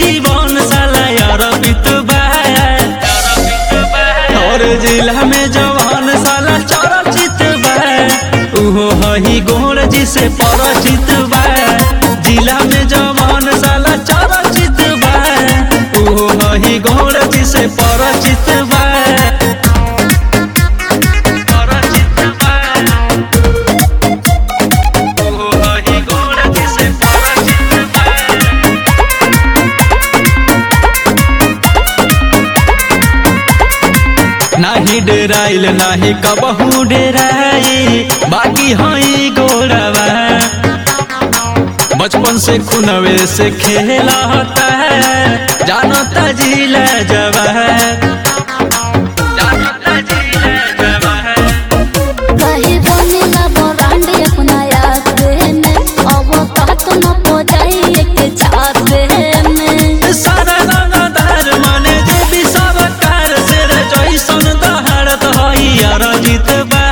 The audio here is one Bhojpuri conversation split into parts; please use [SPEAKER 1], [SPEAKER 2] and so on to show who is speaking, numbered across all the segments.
[SPEAKER 1] जीवन साला अरबित बा और जिला में जवान साला चरचित बा उहो हही गोर जी से परिचित बा जिला में जवान साला चरचित बा उहो हही गोर जी से परिचित बा परिचित बा उहो हही गोर जी से परिचित बा नाही डेराइल नाही कबहू डेराई बाकी हई गोड़वा बचपन से खुनवे से खेला होता है जानता जिला जवा जानता जिला जवा
[SPEAKER 2] कहीं बनेला ब्रांड अपना याद में अब बात न हो जाए एक छाप में
[SPEAKER 1] सारा रंगदार माने जे भी सब कार से रे जैसन दहाड़त हई अरजित बा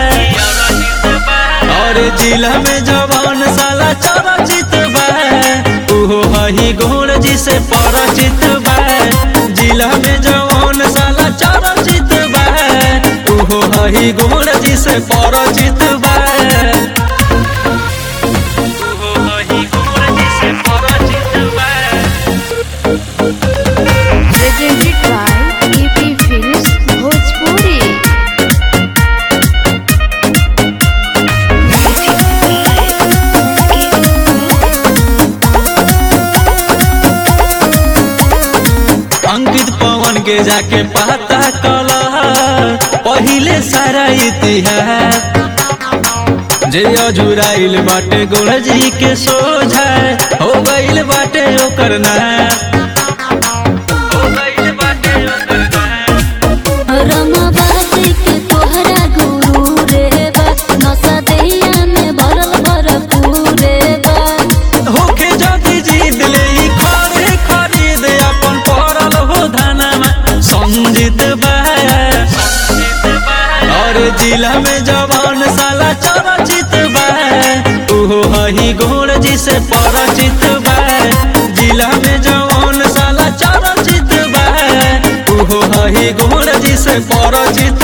[SPEAKER 1] और जिला में जवान साला चरचित बा उहो हई गोर जी से परिचित बा जिला में जवान साला चरचित बा उहो हई गोर जी से परिचित बा उहो हई गोर जी से परिचित बा
[SPEAKER 2] presented by EP Films Bhojpuri
[SPEAKER 1] Ankit पवन के जाके पता कला पहिले सारा इतिहास जे अजुराइल बाटे गोड़ जी के सोझा हो गइल बाटे ओकर ना हो गइल बाटे ओकर ना
[SPEAKER 2] रमाबादी के तोहरा गुरु रे बा नशा दहिया में भरल भरपूर रे बा
[SPEAKER 1] होके जदी जीत ले ई खरे खरीद अपन पड़ल हो धनमा संजीत बा और जिला में जवान साला चरचित बा उहो हही गोर जी से परिचित बा जिला में जवान साला चरचित बा उहो हही गोर जी से परिचित